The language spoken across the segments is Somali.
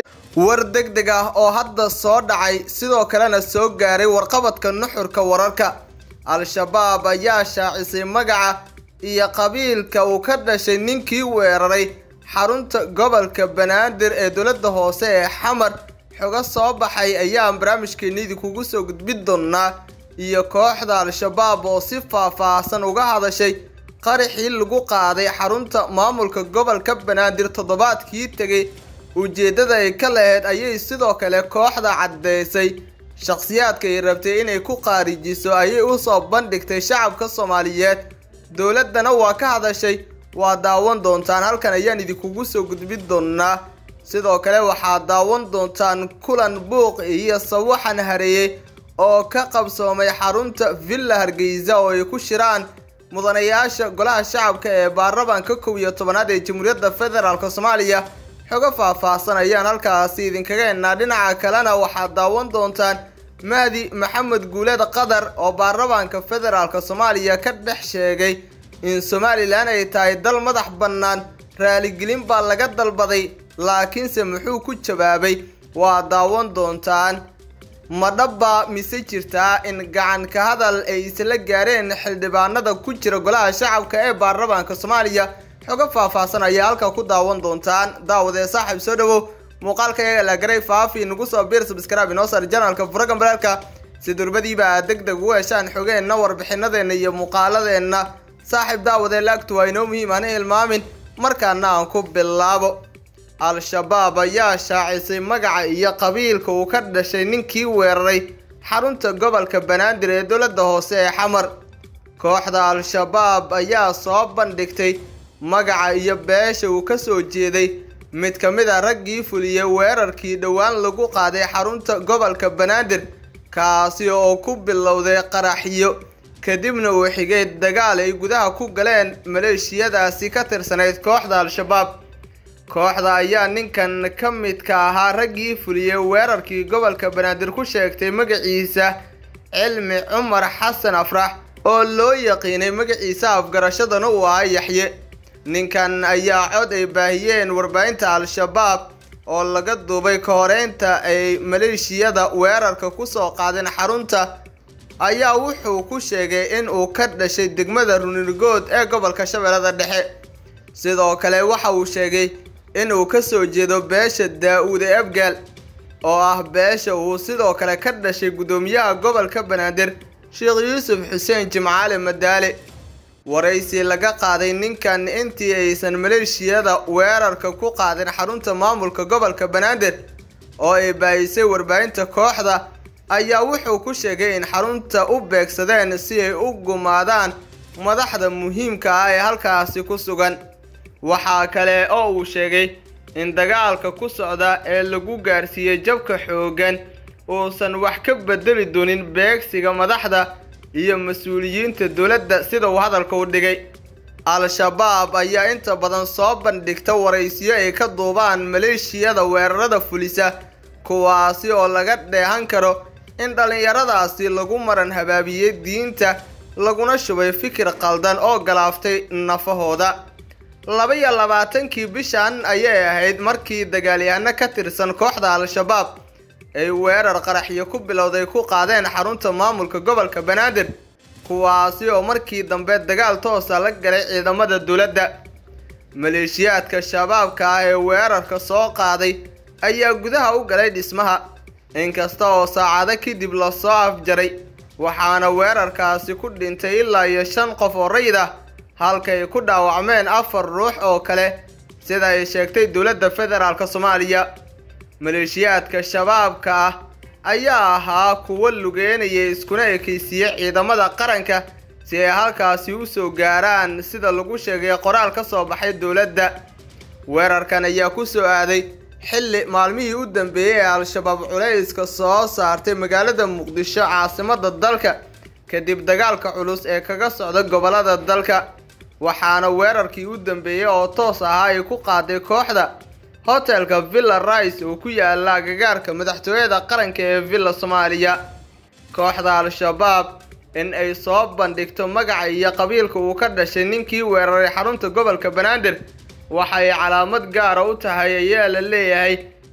war degdeg ah oo hadda soo dhacay sidoo kalena soo gaaray warqabadka nuxurka wararka al-shabaab ayaa shaacisay magaca iyo qabiilka uu ka dhashay ninkii weeraray xarunta gobolka banaadir ee dowladda hoose ee xamar xogo soo baxay ayaan barnaamijkeenidii kugu soo gudbin doonaa iyo kooxda al-shabaab oo si faah-faahsan uga hadashay qaraxii lagu qaaday xarunta maamulka gobolka banaadir toddobaadkii tegay ujeeddada ay ka lahayd ayay sidoo kale kooxda caddeysay shakhsiyaadka ay rabtay inay ku qaarijiso ayay usoo bandhigtay shacabka soomaaliyeed dowladdana waa ka hadashay waa daawan doontaan halkan ayaan idinkugu soo gudbin doonaa sidoo kale waxaad daawan doontaan kulan buuq iyo sawaxan hareeyey oo ka qabsoomay xarunta villa hargeysa oo ay ku shiraan mudanayaasha golaha shacabka ee baarlamaanka kow iyo tobanaad ee jamhuuriyadda federaalk soomaaliya xogo faah-faahsan ayaan halkaasi idinkaga hennaa dhinaca kalena waxaad daawan doontaan mahdi maxamed guuled qatar oo baarlamaanka federaalk soomaaliya ka dhex sheegay in somalilan ay tahay dal madax bannaan raaligelin baa laga dalbaday laakiinse muxuu ku jawaabay waa daawan doontaan madhabba mise jirtaa in gacan ka hadal ay isla gaareen xildhibaanada ku jira golaha shacabka ee baarlamaanka soomaaliya xogo faah-faahsan ayaa halka ku daawan doontaan daawadee saaxiib soo dhawow muuqaalka iyaga la garay faafi nagu soo biir subscribe inoo sar janalka furagan balaalka si durbadiiba aad deg deg ugu heshaan xogeenna warbixinadeenna iyo muuqaaladeenna saaxiib daawadee laagtu waa inoo muhiim hana hilmaamin markaana aan ku bilaabo al-shabaab ayaa shaacisay magaca iyo qabiilka uu ka dhashay ninkii weeraray xarunta gobolka banaadir ee dowladda hoose ee xamar kooxda al-shabaab ayaa soo bandhigtay magaca iyo beesha uu ka soo jeeday mid ka mid a raggii fuliyey weerarkii dhowaan lagu qaaday xarunta gobolka banaadir kaasi oo ku bilowday qaraxyo kadibna uu xigay dagaal ay gudaha ku galeen maleeshiyadaasi ka tirsanayd kooxda al-shabaab kooxda ayaa ninkan ka midka ahaa raggii fuliyey weerarkii gobolka banaadir ku sheegtay magaciisa cilmi cumar xasan afrax oo loo yaqiinay magaciisa afgarashadana uu ahaa yaxye ninkan ayaa cod ay baahiyeen warbaahinta al-shabaab oo laga duubay ka horeynta ay maleeshiyada weerarka kusoo qaadeen xarunta ayaa wuxuu ku sheegay in uu ka dhashay degmada runirgood ee gobolka shabeellada dhexe sidoo kale waxa uu sheegay inuu ka soo jeedo beesha daa-uude abgaal oo ah beesha uu sidoo kale ka dhashay guddoomiyaha gobolka banaadir sheekh yuusuf xuseen jimcaale madaale waraysi laga qaaday ninkan intii aysan maleeshiyada weerarka ku qaadin xarunta maamulka gobolka banaadir oo ay baahisay warbaahinta kooxda ayaa wuxuu ku sheegay in xarunta u beegsadeen si ay u gumaadaan madaxda muhiimka ah ee halkaasi ku sugan waxaa kale oo uu sheegay in dagaalka ku socda ee lagu gaarsiiyey jabka xooggan uusan wax ka bedeli doonin beegsiga madaxda iyo mas-uuliyiinta dowladda sida uu hadalka u dhigay al-shabaab ayaa inta badan soo bandhigta waraysiyo ay ka duubaan maleeshiyada weerarada fulisa kuwaasi oo laga dheehan karo in dhallinyaradaasi lagu maran habaabiyey diinta laguna shubay fikir qaldan oo galaaftay nafahooda laba iyo labaatankii bishan ayay ahayd markii dagaalyahano ka tirsan kooxda al-shabaab ay weerar qaraxyo ku bilowday ku qaadeen xarunta maamulka gobolka banaadir kuwaasi oo markii dambe dagaal toosa la galay ciidamada dowladda maleeshiyaadka shabaabka ah ee weerarka soo qaaday ayaa gudaha u galay dhismaha inkasta oo saacado kadib lasoo afjaray waxaana weerarkaasi ku dhintay ilaa iyo shan qof oo rayid ah halka ay ku dhaawacmeen afar ruux oo kale sida ay sheegtay dowladda federaalk soomaaliya maleeshiyaadka shabaabka ah ayaa ahaa kuwo lugeynaya iskuna ekeysiiyey ciidamada qaranka si ay halkaasi usoo gaaraan sida lagu sheegay qoraal ka soo baxay dowladda weerarkan ayaa ku soo aaday xilli maalmihii u dambeeyey ee al-shabaab culayska soo saartay magaalada muqdisho caasimada dalka kadib dagaalka culus ee kaga socda gobolada dalka waxaana weerarkii u dambeeyey oo toos ahaa ay ku qaaday kooxda hotelka villa rice oo ku yaala agagaarka madaxtooyada qaranka ee villa soomaaliya kooxda al-shabaab in ay soo bandhigto magaca iyo qabiilka uu ka dhashay ninkii weeraray xarunta gobolka banaadir waxay calaamad gaara u tahay ayaa la leeyahay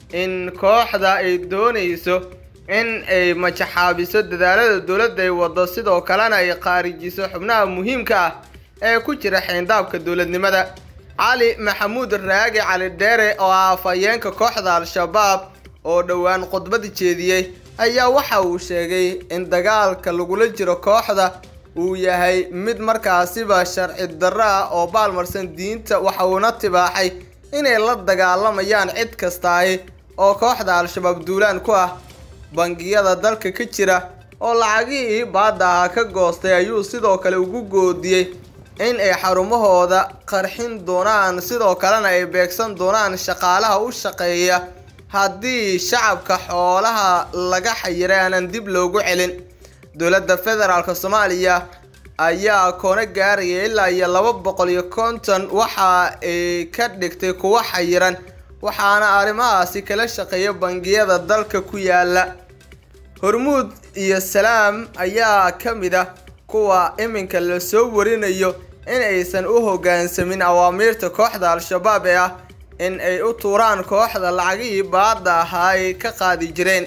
in kooxda ay doonayso in ay majaxaabiso dadaalada dowladda ay wado sidoo kalena ay qaarijiso xubnaha muhiimka ah ee ku jira xeyndaabka dowladnimada cali maxamuud raagi cali dheere oo ah afhayeenka kooxda al-shabaab oo dhowaan khudbad jeediyey ayaa waxa uu sheegay in dagaalka lagula jiro kooxda uu yahay mid markaasiba sharci darro ah oo baalmarsan diinta waxa uuna tibaaxay inay la dagaalamayaan cid kastaahi oo kooxda al-shabaab duulaan ku ah bangiyada dalka ka jira oo lacagihii baadda ahaa ka goostay ayuu sidoo kale ugu goodiyey in ay xarumahooda qarxin doonaan sidoo kalena ay beegsan doonaan shaqaalaha u shaqeeya haddii shacabka xoolaha laga xayiray aanan dib loogu celin dowladda federaalk soomaaliya ayaa koona gaaraya ilaa iyo laba boqol iyo konton waxa ay ka dhigtay kuwo xayiran waxaana arrimahaasi kala shaqeeya bangiyada dalka ku yaala hormuud iyo salaam ayaa ka mid ah kuwa iminka lasoo warinayo in aysan u hoggaansamin awaamiirta kooxda al-shabaab ee ah in ay u tuuraan kooxda lacagihii baadda ahaa ay ka qaadi jireen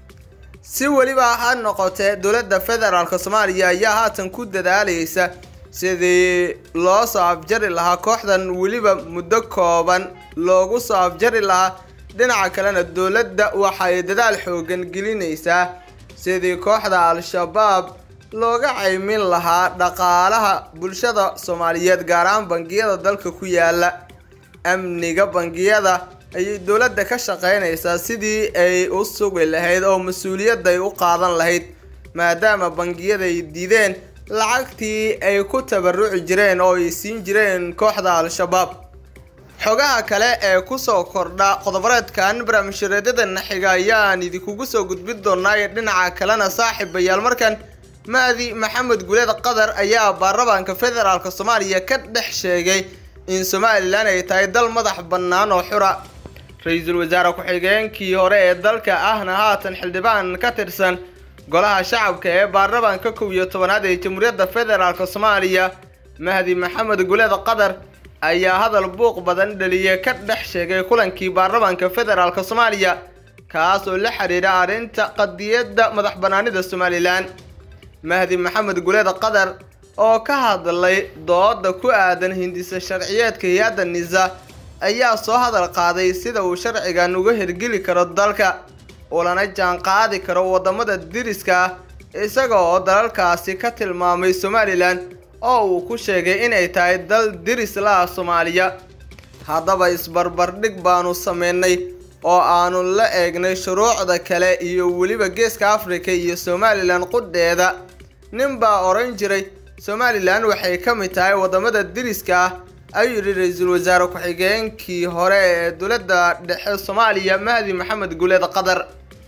si weliba ha noqotee dowladda federaalk soomaaliya ayaa haatan ku dadaalaysa sidii loo soo afjari lahaa kooxdan weliba muddo kooban loogu soo afjari lahaa dhinaca kalena dowladda waxay dadaal xoogan gelinaysaa sidii kooxda al-shabaab looga caymin lahaa dhaqaalaha bulshada soomaaliyeed gaar ahaan bangiyada dalka ku yaala amniga bangiyada ayay dowladda ka shaqeynaysaa sidii ay u sugi lahayd oo mas-uuliyadda ay u qaadan lahayd maadaama bangiyada ay diideen lacagtii ay ku tabaruci jireen oo ay siin jireen kooxda al-shabaab xogaha kale ee kusoo kordha qodobareedkan barnaamijyareedyada xiga ayaan idinkugu soo gudbin doonaa iyo dhinaca kalena saaxiibayaal markan maadi maxamed guleed qatar ayaa baarlamaanka federaalk soomaaliya ka dhex sheegay in somalilan ay tahay dal madax bannaan oo xura ra-iisul wasaare ku-xigeenkii hore ee dalka ahna haatan xildhibaan ka tirsan golaha shacabka ee baarlamaanka kow iyo tobanaad ee jamhuuriyadda federaalk soomaaliya mahdi maxamed guleed qatar ayaa hadal buuq badan dhaliyay ka dhex sheegay kulankii baarlamaanka federaalk soomaaliya kaas oo la xidhiidha arrinta qadiyadda madax bannaanida somalilan mahdi maxamed guleed qatar oo ka hadlay dooda ku aadan hindisa sharciyeedka hay-adda nisa ayaa soo hadal qaaday sida uu sharcigan uga hirgeli karo dalka ulana jaan qaadi karo waddamada diriska ah isaga oo dalalkaasi ka tilmaamay somalilan oo uu ku sheegay inay tahay dal diris la ah soomaaliya haddaba isbarbardhig baanu sameynay oo aanu la eegnay shuruucda kale iyo weliba geeska afrika iyo somalilan qudheeda nin baa odhan jiray somalilan waxay ka mid tahay waddamada diriska ah ayuu yidhi ra-iisul wasaare ku-xigeenkii hore ee dowladda dhexe soomaaliya mahdi maxamed guleed qatar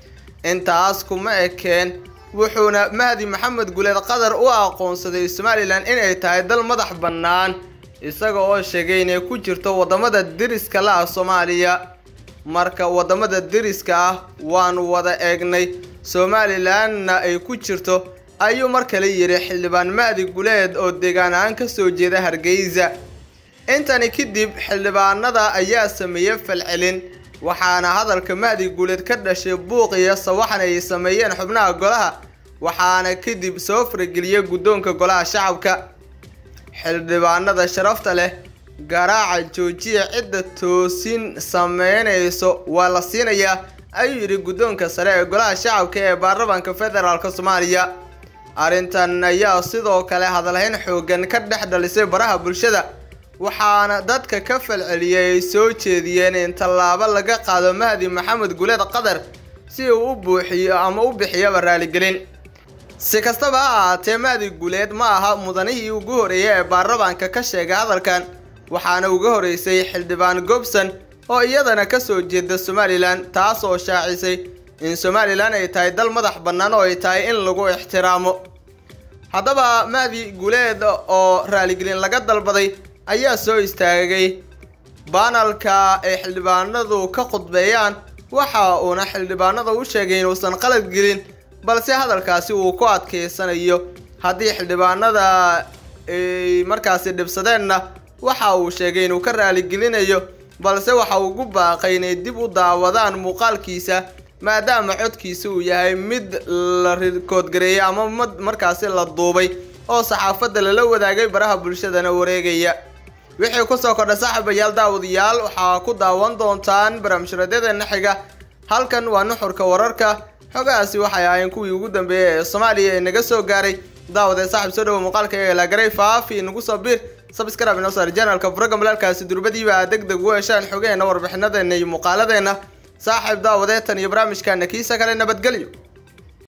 intaas kuma ekeen wuxuuna mahdi maxamed guleed qatar u aqoonsaday somalilan inay tahay dal madax bannaan isaga oo sheegay inay ku jirto waddamada diriska la ah soomaaliya marka waddamada diriska ah waanu wada eegnay somalilanna ay ku jirto ayuu mar kale yidhi xildhibaan mahdi guleed oo deegaan ahaan kasoo jeeda hargeysa intani kadib xildhibaanada ayaa sameeyey falcelin waxaana hadalka mahdi guuleed ka dhashay buuq iyo sawaxan ay sameeyeen xubnaha golaha waxaana kadib soo farageliyey guddoonka golaha shacabka xildhibaanada sharafta leh garaaca joojiya cidda toosin sameynayso waa la siinayaa ayuu yidhi guddoonka sare ee golaha shacabka ee baarlamaanka federaalk soomaaliya arrintan ayaa sidoo kale hadalhayn xoogan ka dhex dhalisay baraha bulshada waxaana dadka ka falceliyay ay soo jeediyeen in tallaabo laga qaado mahdi maxamed guleed qatar si uu u buuxiyo ama u bixiyaba raaligelin si kastaba ha ahaatee mahdi guleed ma aha mudanihii ugu horeeyay ee baarlamaanka ka sheegay hadalkan waxaana uga horeysay xildhibaan gobson oo iyadana kasoo jeeda somalilan taas oo shaacisay in somalilan ay tahay dal madax bannaan oo ay tahay in lagu ixtiraamo haddaba mahdi guleed oo raaligelin laga dalbaday ayaa soo istaagay baanalka ay xildhibaanadu ka khudbeeyaan waxa uuna xildhibaanada u sheegay inuusan qalad gelin balse hadalkaasi uu ku adkeysanayo haddii xildhibaanada ay markaasi dhibsadeenna waxa uu sheegay inuu ka raaligelinayo balse waxa ugu baaqay inay dib u daawadaan muuqaalkiisa maadaama codkiisa uu yahay mid la rikoodgareeyay ama markaasi la duubay oo saxaafadda lala wadaagay baraha bulshadana wareegaya wixii kusoo kordha saaxiibayaal daawadayaal waxaa ku daawan doontaan barnaamijradyadeenna xiga halkan waa nuxurka wararka xogahaasi waxay ahaayeen kuwii ugu dambeeyay ee soomaaliya ee naga soo gaaray daawadee saaxiib soo dhawo muuqaalka iyaga laagaray faafi nagu soo bir sabscribe inoo saar janalka furaga malaalkaasi durbadiiba aad deg deg u heshaan xogeheena warbixinadeena iyo muuqaaladeenna saaxiib daawadee tan iyo barnaamijkaana kiisa kale nabadgelyo